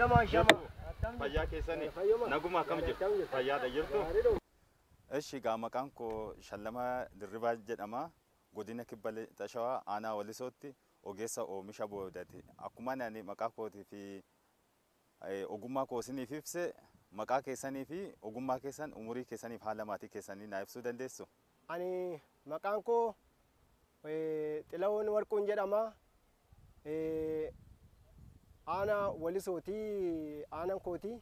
Shama shama. Fayyaa keessanii Fayyuma. naguma akkam Akkam jirtu? jirtu? Fayyaadha jirtu? Gaariidha. Eshi gaa maqaan koo Shallamaa Dirribaa jedhama. Godina Kibba Lixa Shawaa aanaa Walisootti ogeessa oomisha boodati. Akkuma ani maqaa kootii fi eh, ogummaa koo isiniif ibse maqaa keessanii fi ogummaa keessan umurii keessaniif haala maatii keessanii naa ibsuu dandeessu? Ani maqaan koo eh, Xilawoon Warquun jedhama. Eh, Aanaa Walisootii aanaan kooti.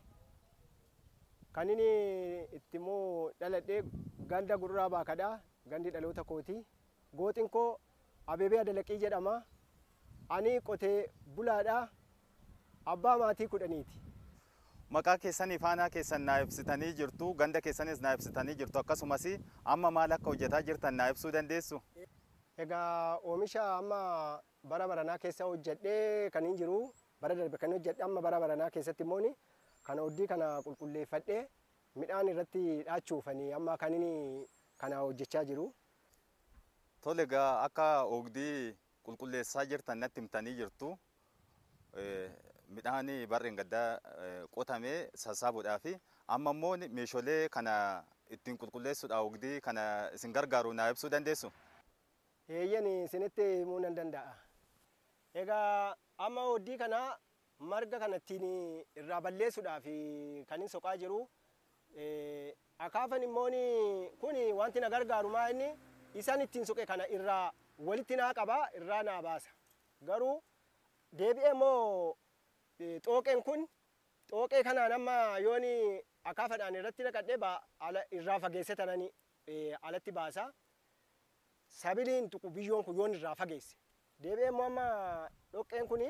Kan inni itti immoo dhaladhee ganda gurraa baakadha. Gandi dhaloota kooti. Gootiin koo Abebee Adalaqii jedhama. Ani qotee bulaadha. Abbaa maatii kudhaniiti. Maqaa keessanii fi aanaa keessan naa ibsitanii jirtu, ganda keessanis naa ibsitanii jirtu akkasumas amma maal akka hojjetaa jirtan naa ibsuu dandeessu? Egaa oomisha amma bara baranaa keessa hojjedhee kan hin jiru bara darbe kan hojjedhe amma bara baranaa keessatti immoo kana oddii kana qulqulleeffadhee midhaan irratti dhaachuufanii amma kan inni kana hojjechaa jiru. Tole egaa akka oogdii qulqulleessaa jirtan natti himtanii jirtu. Eh, Midhaan barreen gaddaa eh, qotamee sassaabuudhaa fi amma immoo meeshaalee kana ittiin qulqulleessuudhaaf oogdii kana isin gargaaru naa ibsuu dandeessu? Eeyyan isinitti himuu nan danda'a. Egaa amma oddii kana marga kana ittiin irraa balleessuudhaaf kan hin soqaa jiru. Eh, Akaafan immoo kun wanti na gargaaru maa inni isaan ittiin suqe kana irraa walitti naa qaba irraa naa baasa. Garuu deebi'ee immoo eh, xooqeen kun xooqee kanaan amma yooni akaafadhaan irratti naqadhee ba- ala- irraa fageesse tanani eh, alatti baasa. Sabiliin tuqu biyyoon kun yoon irraa fageesse. Deebi'ee immoo amma dhoqqeen kuni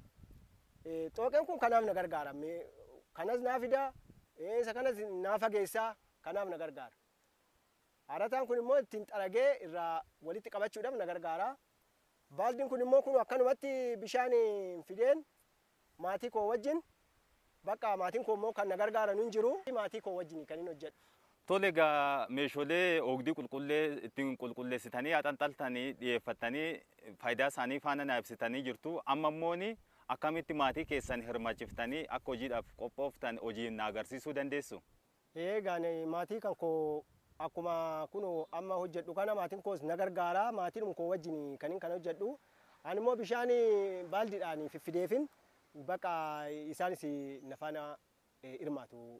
eh, xooqeen kun kanaaf na gargaara. Me- Kanas naa fida, eh, isa kanas naa fageessaa, kanaaf na gargaara. Harataan kun immoo ittiin xaragee irraa walitti qabachuudhaaf na gargaara. Baaldiin kun immoo kun akkanumatti bishaan fideen maatii koo wajjin bakka maatiin koo immoo kan na gargaaran hin jiru maatii koo wajjin kan hin hojjedhu. Tole egaa meeshaalee oogdii qulqullee ittiin qulqulleessitanii haxanxaltanii dhiyeeffattanii faayidaa isaanii faana naa ibsitanii jirtu. Amma immoo akkamitti maatii keessan hirmaachiftanii akka hojiidhaaf qophooftan hojii na agarsiisuu dandeessu? Eegaan maatii kan koo akkuma kun amma hojjedhu kana maatiin koos na gargaara maatiin koo wajjin kan hin kana hojjedhu. Ani immoo bishaan baaldiidhaan fiffideefin bakka isaanis na faana eh, hirmaatu.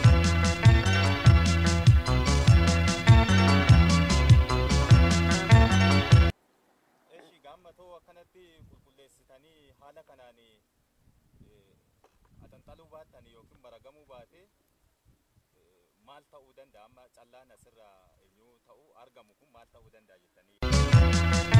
Eshi gaammatoo akkanatti qulqulleessitanii haala kanaan haxanxaluu baattan yookiin maragamuu baate maal ta'uu danda'a? Amma callaan asirraa eenyu ta'uu argamu kun maal ta'uu danda'a jettanii?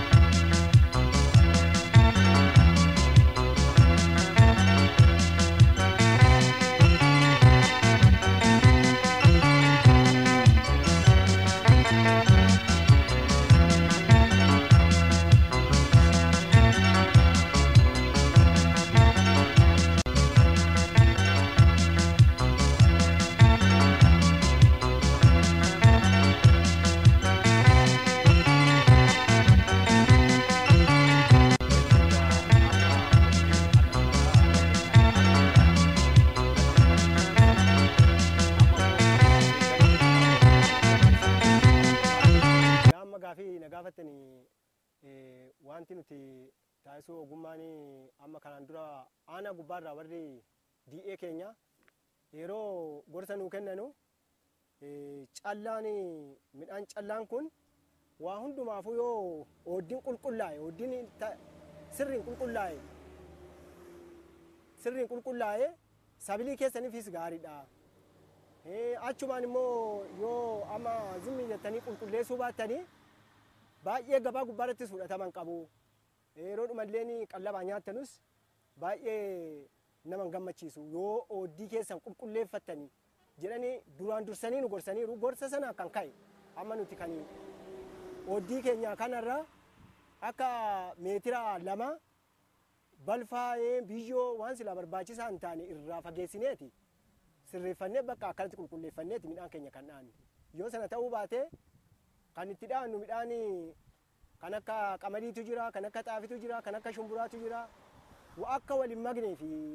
Amma gaafii na gaafattanii eh, wanti nuti taasisuu ogummaan amma kanaan dura aanaa gubbaarraa warri di'ee keenya yeroo gorsa nuu kennanu eh, callaan midhaan callaan kun waa hundumaafuu yoo ooddiin qulqullaa'e ooddiin ta- sirriin qulqullaa'e sirriin qulqullaa'e sabilii keessaniifis gaariidha. Eh, achumaan immoo yoo amma zimmi jettanii qulqulleessuu baattanii baay'ee gabaa gubbaarrattis fudhataman qabu. Yeroo dhumallee qallabaa nyaatanus baay'ee nama hin gammachiisu yoo ooddii keessan qulqulleeffattanii jedhanii duraan dursanii nu gorsaniiru gorsa sana kan ka'e amma nuti kan ooddii keenya kanarra akka meetira lama balfaa eh, biyyoo waan silaa barbaachisaa hin taane irraa fageessineeti. sirreeffannee bakka akkanatti qulqulleeffanneeti midhaan keenya kan dhaannu. Yoo sana ta'uu baate kan itti dhaannu midhaan kan akka qamadiitu jira, kan akka xaafitu jira, kan akka shumburaatu jira. Wa akka wal hin magnee fi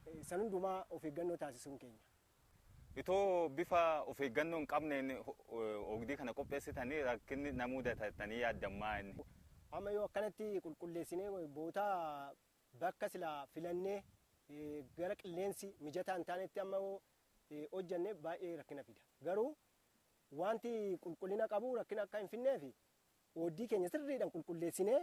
eh, san hundumaa of eeggannoo taasisuun keenya. Itoo bifa of eeggannoo hin qabneen ho- o- ogdii kana qopheessitanii rakkinni na mudatanii yaadammaa inni. amma yoo akkanatti qulqulleessinee bootaa bakka silaa filannee eh, gara qilleensi mijataa hin taanetti amma yoo eh, hojjanne baay'ee rakkina fida garuu wanti qulqullina qabu rakkina akka hin finneef ooddii keenya sirriidhaan qulqulleessinee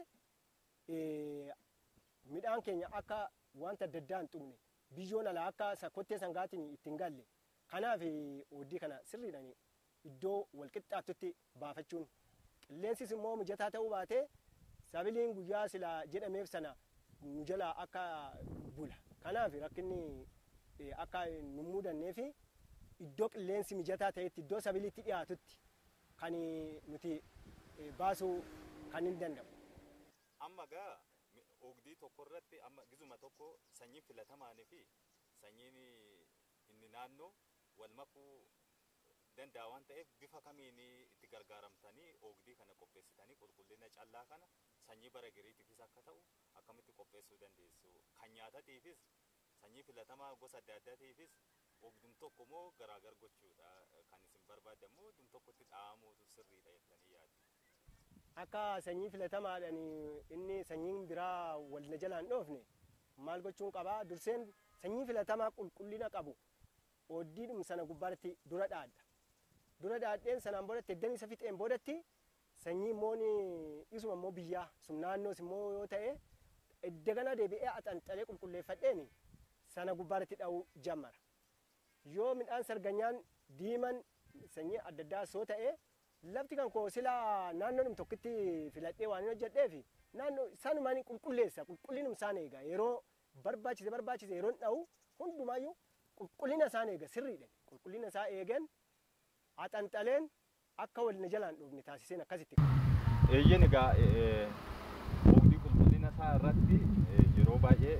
eh, midhaan keenya akka wanta adda addaa hin tuqne biyyoon alaa akka sa- kottee sangaatiin ittiin galle kanaaf eh, ooddii kana sirriidhaan iddoo walqixxaattutti baafachuun qilleensis immoo mijataa ta'uu baatee sabiliin guyyaa sila jedhameef sana nu jalaa akka bula kanaaf rakkinni eh, akka nu mudannee fi iddoo qilleensi mijataa ta'etti iddoo sabiliitti dhiyaatutti kan nuti eh, baasuu kan hin danda'u. Amma gaa ogdii tokko irratti amma gizuma tokko sanyiin filatamaanii fi sanyiin inni naannoo wal makuu danda'a waan ta'eef bifa kamiin itti gargaaramtanii ogdii kana qopheessitanii qulqullina callaa kana sanyii bara giriitiifis akka ta'u akkamitti qopheessuu dandeessu kan nyaatatiifis sanyii filatamaa gosa adda addaatiifis ogdum tokko moo garaagar gochuudha kan isin barbaaddan moo ogdum tokkotti dha'amuutu sirriidha jettanii yaaddu. akka sanyii filatamaadhaan inni sanyiin biraa wal na jalaan dhoofne maal gochuun qabaa durseen sanyii filatamaa qulqullina qabu ooddiidhum sana gubbaatti dura dhaadha dura dhaadheen sanaan boodatti eddan isa fixeen boodatti sanyii immoo isuma immoo biyyaa sun naannoos immoo yoo ta'e edda gana deebi'ee axanxalee qulqulleeffadheen sana gubbaatti dha'uu jammara yoo midhaan sarganyaan diiman sanyii adda addaa soo ta'e lafti kan koo silaa naannoodhum tokkitti filadhee waan hin hojjedheef naannoo sanumaan qulqulleessa qulqullinum isaan eega yeroo barbaachise barbaachise yeroon dha'u hundumaayyuu qulqullina isaan eega sirriidha qulqullina isaa eegen axanxaleen akka wal na jalaan dhoofne taasiseen akkasitti. Eeyyen egaa ogdii qulqullina isaa irratti eh, yeroo baay'ee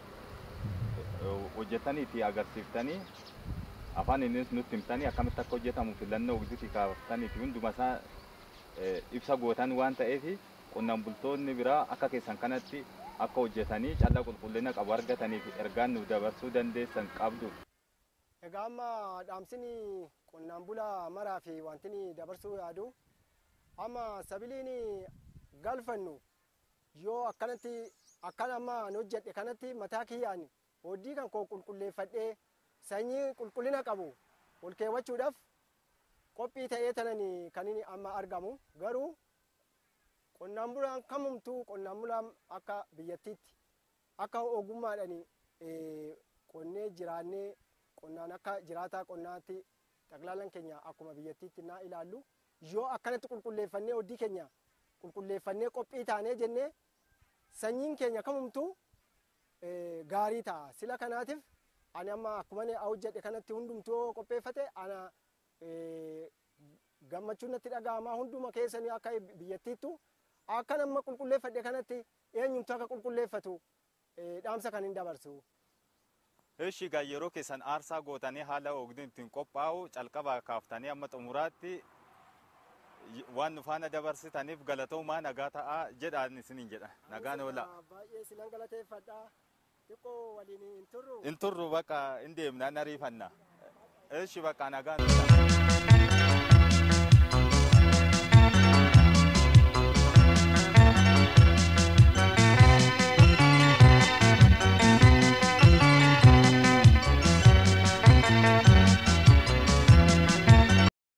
eh, hojjetanii fi agarsiiftanii afaan innis nutti himtanii akkamitti akka hojjetamu filannoo ogdiitii kaaftanii fi hunduma isaa eh, ibsa gootan waan ta'eef qonnaan bultoonni biraa akka keessan kanatti akka hojjetanii callaa qulqullina qabu argataniif ergaan nuuf dabarsuu dandeessan qabdu. Egaa amma dhaamsini qonnaan bulaa maraa fi wantini dabarsuu yaadu amma sabiliin galfannu yoo akkanatti akkan amma an hojjedhe kanatti mataa kiyyaan hojii kan koo qulqulleeffadhee sanyii qulqullina qabu ol keewwachuudhaaf qophii ta'ee tanani kan inni amma argamu garuu qonnaan bulaan kamumtuu qonnaan bulaan akka biyyattiitti akka ogummaadhaan eh, qonnee jiraannee qonnaan akka jiraataa qonnaatti xaqlaalan keenya akkuma biyyattiitti naa ilaallu yoo akkanatti qulqulleeffannee hojii keenya qulqulleeffannee qophii taanee jennee sanyiin keenya kamumtuu eh, gaarii ta'a sila kanaatiif ani amma akkuma ani hojjedhe kanatti hundumtuu yoo qopheeffate ana eh, gammachuun natti dhaga'ama hunduma keessanii akka biyyattiittu akka nama qulqulleeffadhe kanatti eenyumtu akka qulqulleeffatu eh, dhaamsa kan hin dabarsu. Eshi egaa yeroo keessan aarsaa gootanii haala ogdiin ittiin qophaa'u calqabaa kaaftanii amma xumuraatti y- waan nu faana dabarsitaniif galatoomaa nagaa ta'aa jedhaan isiniin jedha nagaan oola. Baay'ee sinan galateeffadha. Xiqqoo waliin hin turru. In turru bakka in deemnaan ariifanna. Eshi bakka nagaan oola.